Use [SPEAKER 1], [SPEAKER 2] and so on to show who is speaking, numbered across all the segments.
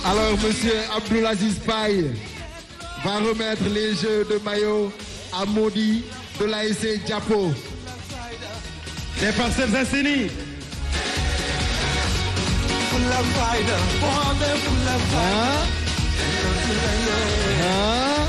[SPEAKER 1] Alors, monsieur Abdoulaziz Paye va remettre les jeux de maillot à Maudit de l'ASC Diapo.
[SPEAKER 2] Les Parcelles Assainies.
[SPEAKER 1] Hein? Hein?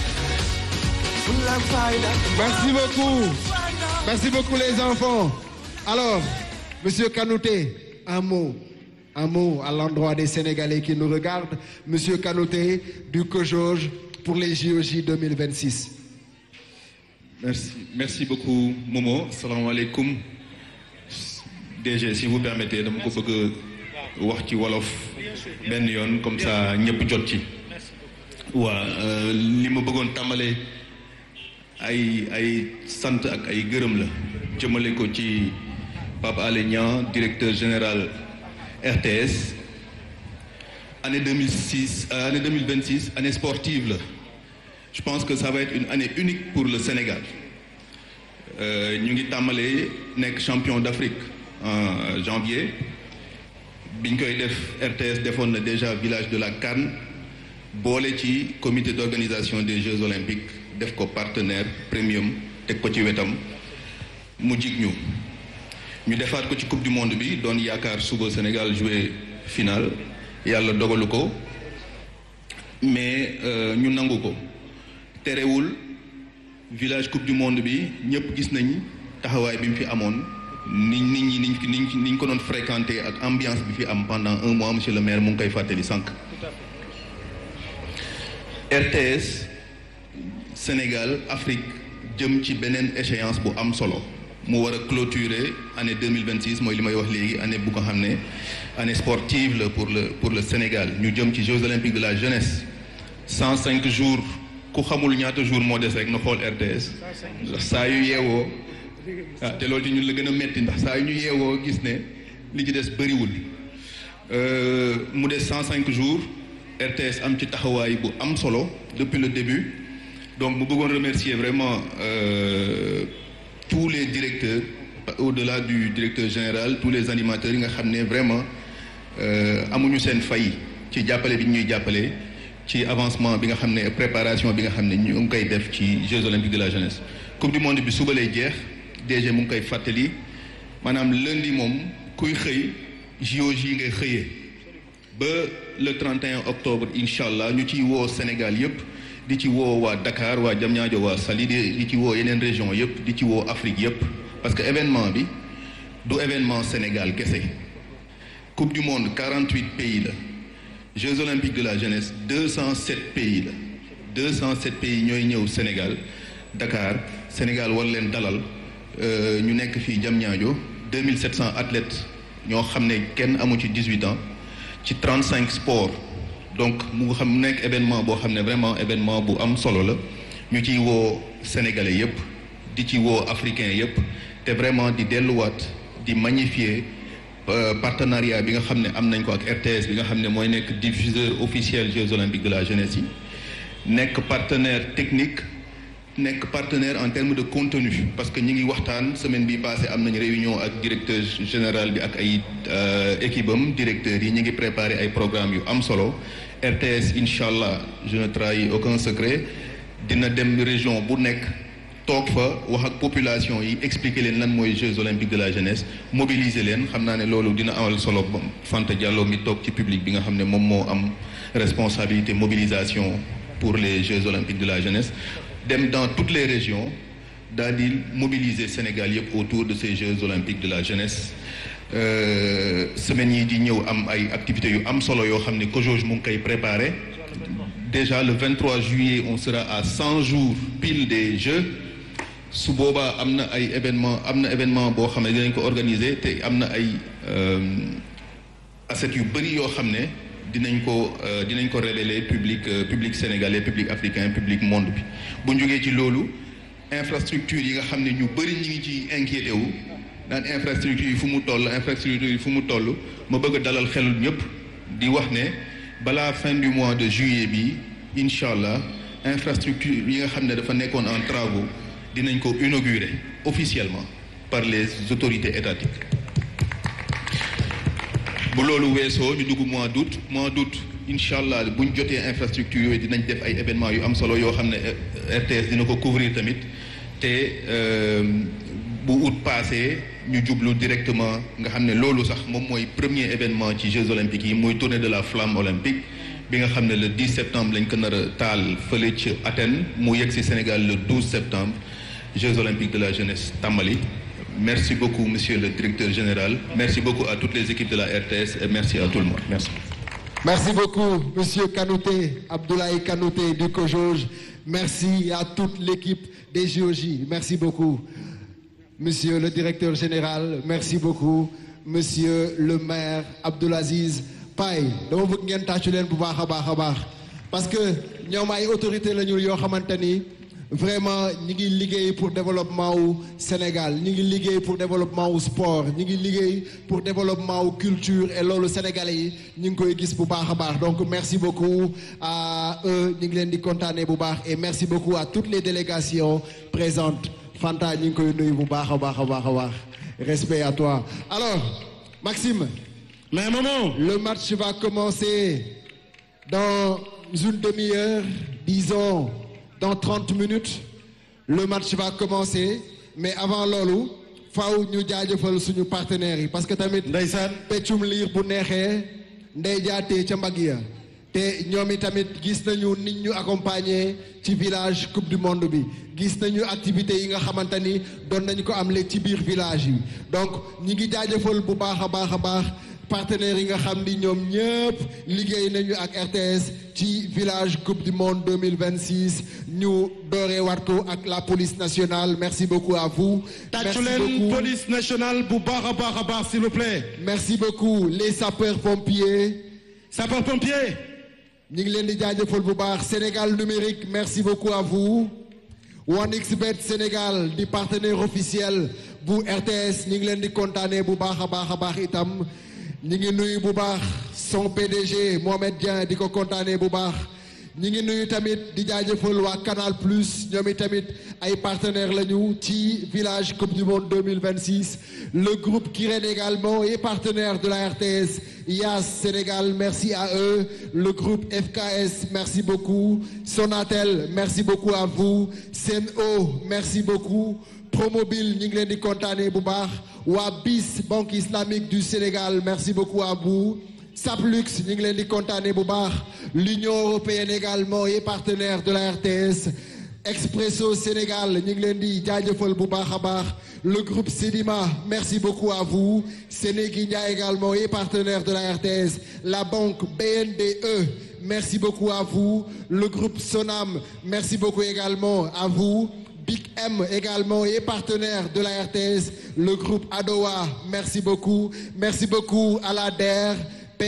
[SPEAKER 1] Merci beaucoup. Merci beaucoup les enfants. Alors, monsieur Kanouté, un mot. Un mot à l'endroit des Sénégalais qui nous regardent. Monsieur Kanouté du COJOJ pour les JOJ 2026.
[SPEAKER 3] Merci, merci beaucoup Momo. Salam alaikum. DG, si vous permettez, dama ko bëgg wax ci wolof benn yoon comme ça ñëpp jot ci. waa li ma bëggoon tàmbalee ay ay sant ak ay gërëm la jëmale ko ci Pape Alé Niang directeur général RTS année 2006 euh, année 2026 année sportive la je pense que ça va être une année unique pour le Sénégal ñu ngi tàmbalee nekk champion d'Afrique en janvier biñ koy def RTS defoon na déjà village de la Cannes boole ci comité d'organisation des Jeux olympiques def ko partenaire premium teg ko ci wetam mu jig ñu ñu defaat ko ci coupe du monde bi doon yaakaar suba Sénégal jouer finale yàlla dogalu ko mais ñu nangu ko terewul village coupe du monde bi ñëpp gis nañ taxawaay bi mu fi amoon ni nit ñi niñ niñ niñ ko doon fréquenter ak ambiance bi fi am pendant un mois monsieur le maire mu ngi koy fàttali sànq. RTS Sénégal Afrique jëm ci beneen échéance bu am solo mu war a clôturer année 2026 mooy li may wax léegi année bu ko xam ne année sportive la pour le pour le Sénégal ñu jëm ci Jeux olympiques de la jeunesse 105 jours ku xamul ñaata jours moo des rek na xool RTS ndax saa yu yeewoo ah te loolu ci ñun la gën a metti ndax saa yu ñu yeewoo gis ne li ci des bëriwul mu des 105 jours RTS am ci taxawaay bu am solo depuis le début donc mu bëggoon remercier vraiment euh, tous les directeurs au-delà du directeur général tous les animateurs yi nga xam ne vraiment amuñu seen fay ci jàppale bi ñuy jàppale ci avancement bi nga xam ne préparation bi nga xam ne ñu ngi koy def ci Jeux olympiques de la jeunesse coupe du monde bi suba lay jeex DG mu ngi koy fàttali maanaam lundi moom kuy xëy JOJ yi ngay xëyee ba le 31 octobre incha allah ñu ciy woo Sénégal yëpp di ci woo waa Dakar waa Diamniadio waa Saly di ci woo yeneen région yëpp di ci woo Afrique yëpp parce que événement bi du événement Sénégal kese coupe du monde 48 pays la Jeux olympiques de la jeunesse 207 pays la 207 pays ñooy ñëw Sénégal Dakar Sénégal war leen dalal ñu nekk fii Diamniadio 2700 athlètes ñoo xam ne kenn amu ci 18 ans ci 35 sports donc mu xam mu nekk événement boo xam ne vraiment événement bu am solo la ñu ciy woo sénégalais yépp di ci woo africains yépp te vraiment di delluwaat di magnifier partenariat bi nga xam ne am nañ ko ak RTS bi nga xam ne mooy nekk diffuseur officiel Jeux olympiques de la jeunesse yi nekk partenaire technique nekk partenaire en termes de contenu parce que ñi ngi waxtaan semaine bi passé am nañ réunion ak directeur général bi ak ay équipe am directeurs yi ñi ngi préparer ay programmes yu am solo RTS incha allah je ne trahis aucun secret dina dem région bu nekk toog fa wax ak population yi expliquer leen lan mooy Jeux olympiques de la jeunesse mobiliser leen xam naa ne loolu dina amal solo Fanta Diallo mi toog ci public bi nga xam ne moom moo am responsabilité mobilisation pour les Jeux olympiques de la jeunesse dem dans toutes les régions daal di mobiliser Sénégal yëpp autour de ces Jeux olympiques de la jeunesse semaines yi di ñëw am ay activités yu am solo yoo xam ne COJOJ mu ngi koy préparer déjà le 23 juillet on sera à 100 jours pile des Jeux su boobaa am na ay événement am na événement boo xam ne dinañ ko organiser te am na ay assets yu bëri yoo xam ne dinañ ko dinañ ko révéler public public sénégalais public africain public monde bi bu ñu jógee ci loolu infrastructure yi nga xam ne ñu bëri ñi ngi ci inquiété wu naan infrastructure yi fu mu toll infrastructure yi fu mu toll ma bëgg a dalal xelul ñëpp di wax ne balaa fin du mois de juillet bi incha allah infrastructure yi nga xam ne dafa nekkoon en travaux dinañ ko inaugurer officiellement par les autorités étatiques bu loolu weesoo ñu dugg mois d'août mois d'août incha allah bu ñu jotee infrastructure yooyu dinañ def ay événements yu am solo yoo xam ne RTS dina ko couvrir tamit te bu août passé ñu jublu directement nga xam ne loolu sax moom mooy premier événement ci Jeux olympiques yi muy tournée de la flamme olympique bi nga xam ne le 10 septembre lañ ko nar a taal fële ci Athènes mu yegg si Sénégal le 12 septembre Jeux olympiques de la jeunesse tàmbali merci beaucoup monsieur le directeur général merci beaucoup à toutes les équipes de la RTS et merci à tout le monde merci.
[SPEAKER 1] Merci beaucoup, Monsieur Kanouté, Abdoulaye Kanouté du COJOJ. Merci à toute l'équipe des JOJ. Merci beaucoup. Monsieur le directeur général, merci beaucoup. Monsieur le maire Abdoulaziz Paye dama bëgg ngeen tàccu leen bu baax a baax a baax parce que ñoom ay autorité la ñu yoo xamante ni vraiment ñi ngi liggéey pour développement wu Sénégal ñi ngi liggéey pour développement wu sport ñi ngi liggéey pour développement wu culture et loolu sénégalais yi ñu ngi koy gis bu baax a baax donc merci beaucoup à eux ñu ngi leen di kontaanee bu baax et merci beaucoup à toutes les délégations présentes Fanta ñu ngi koy nuyu bu baax a baax a baax a baax respect à toi alors Maxime
[SPEAKER 2] mais maman
[SPEAKER 1] le match va commencer dans une demi-heure disons dans 30 minutes le match va commencer mais avant loolu faaw ñu jaajëfal suñu partenaires yi parce que tamit
[SPEAKER 2] ndeysaan
[SPEAKER 1] peccum liir bu neexee ndey jaatee ca mbagg ya te ñoom i tamit gis nañu nit ñu accompagner ci village coupe du monde bi gis nañu activités yi nga xamante ni doon nañu ko am léegi ci biir village yi donc ñi ngi jaajëfal bu baax a baax a baax partenaires yi nga xam ni ñoom ñëpp liggéey nañu ak RTS ci village coupe du monde 2026 ñu dooree waat ko ak la police nationale merci beaucoup à vous.
[SPEAKER 2] tàccu leen police nationale bu baax a baax a baax s'il vous plaît.
[SPEAKER 1] merci beaucoup les sapeurs pompiers.
[SPEAKER 2] sapeurs pompiers.
[SPEAKER 1] ñu ngi leen di jaajëfal bu baax Sénégal numérique merci beaucoup à vous. 1xBet Sénégal di partenaire officiel bu RTS ñu ngi leen di kontaanee bu baax a baax a baax itam. ñi ngi nuyu bu baax son PDG Mohamed Dieng di ko kontaanee bu baax ñi ngi nuyu tamit di jaajëfal waa Canal Plus ñoom tamit ay partenaires lañu ci village Coupe du Monde 2026 le groupe Kirène également est partenaire de la RTS IAS Sénégal merci à eux le groupe FKS merci beaucoup Sonatel merci beaucoup à vous Sen'Eau merci beaucoup Promobile ñu ngi leen di kontaanee bu baax waa BIS Banque islamique du Sénégal merci beaucoup à vous Saplux ñu ngi leen di kontaanee bu baax l'Union européenne également est partenaire de la RTS Expresso Sénégal ñu ngi leen di jaajëfal bu baax a baax le groupe Sedima merci beaucoup à vous Sénéguindia également est partenaire de la RTS la banque BNDE merci beaucoup à vous le groupe Sonam merci beaucoup également à vous Big M également est partenaire de la RTS le groupe Adowa merci beaucoup merci beaucoup à la DER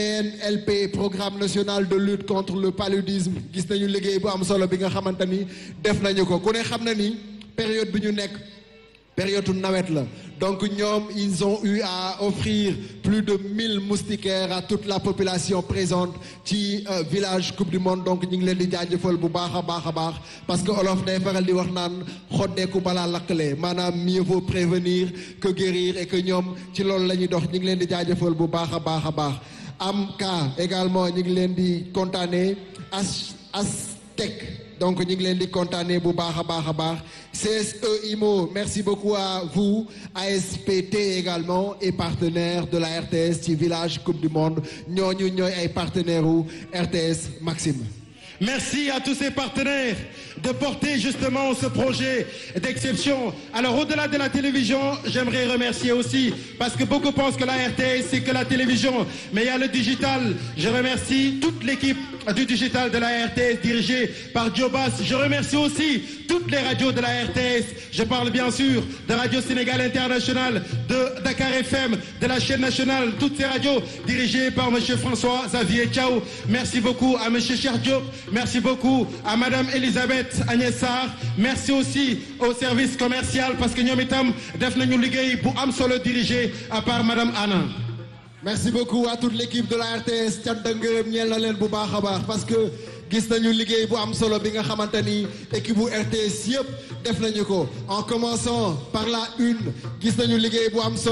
[SPEAKER 1] PNLP programme national de lutte contre le paludisme gis nañu liggéey bu am solo bi nga xamante ni def nañu ko ku ne xam na ni période bi ñu nekk période nawet la donc ñoom ils ont eu à offrir plus de 1000 moustiquaires à toute la population présente ci village coupe du monde donc ñu ngi leen di jaajëfal bu baax a baax a baax parce que olof day faral di wax naan xoddeeku balaa lakkale maanaam mieux vaut prévenir que guérir et que ñoom ci loolu la ñuy dox ñu ngi leen di jaajëfal bu baax a baax a baax am ka également ñu ngi leen di kontaanee as Aztec donc ñu ngi leen di kontaanee bu baax a baax a baax CSE IMO merci beaucoup à vous ASPT également et partenaire de la RTS ci village coupe du monde ñooñu ñooy ay partenaires u RTS Maxime.
[SPEAKER 2] Merci à tous ces partenaires de porter justement ce projet d'exception. Alors au-delà de la télévision, j'aimerais remercier aussi, parce que beaucoup pensent que la RTS c'est que la télévision, mais il y a le digital. Je remercie toute l'équipe du digital de la RTS dirigée par Diobas. Je remercie aussi toutes les radios de la RTS. Je parle bien sûr de Radio Sénégal International, de Dakar FM, de la chaîne nationale, toutes ces radios dirigées par monsieur François Xavier Thiaw. Merci beaucoup à monsieur Cheikh Diop. Merci beaucoup à Madame Elisabeth Agnès Sarr merci aussi au service commercial parce que ñoom itam def nañu liggéey bu am solo dirigé à part Madame Anna.
[SPEAKER 1] merci beaucoup à toute l'équipe de la RTS cant ak ngërëm ñeel na leen bu baax a baax parce que gis nañu liggéey bu am solo bi nga xamante ni équipe bu RTS yëpp def nañu ko en commençant par la une gis nañu liggéey bu am solo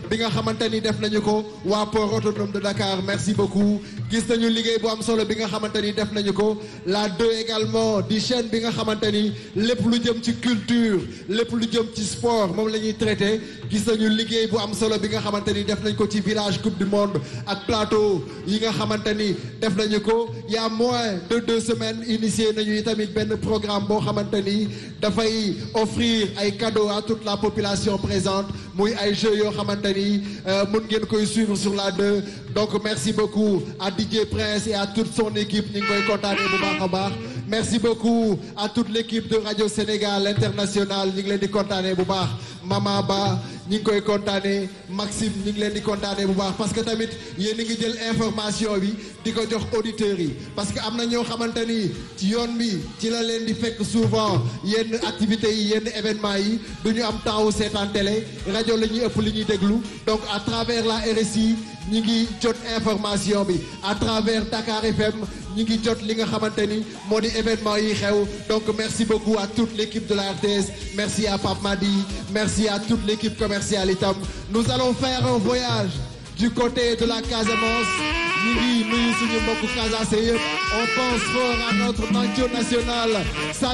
[SPEAKER 1] bi nga xamante ni def nañu ko waa port autonome de Dakar merci beaucoup gis nañu liggéey bu am solo bi nga xamante ni def nañu ko la 2 également di chaîne bi nga xamante ni lépp lu jëm ci culture lépp lu jëm ci sport moom la ñuy traité gis nañu liggéey bu am solo bi nga xamante ni def nañ ko ci village coupe du monde ak plateau yi nga xamante ni def nañu ko y a moins de deux semaines initié nañu tamit benn programme boo xamante ni dafay offrir ay cadeaux à toute la population présente muy ay jeux yoo xamante ni mën ngeen koy suivre sur la 2 donc merci beaucoup à DJ Prince et à toute son équipe ñu ngi koy kontaanee bu baax a baax merci beaucoup à toute l'équipe de Radio Sénégal International ñu ngi leen di kontaanee bu baax Mama Ba ñu ngi koy kontaanee Maxime ñu ngi leen di kontaanee bu baax parce que tamit yéen a ngi jël information bi di ko jox auditeurs yi parce que am na ñoo xamante ni ci yoon bi ci la leen di fekk souvent yenn activités yi yenn événements yi du ñu am temps wu seetaan télé rajo la ñuy ëpp li ñuy déglu donc à travers la RSI ñi ngi jot information bi à travers Dakar FM ñi ngi jot li nga xamante ni moo di événement yi xew donc merci beaucoup à toute l'équipe de la RTS merci à Pape Madi merci à toute l'équipe commerciale itam nous allons faire un voyage du côté de la Casamance ñu ngi nuyu suñu mbokku Casamance yëpp on pense fort à notre nation nationale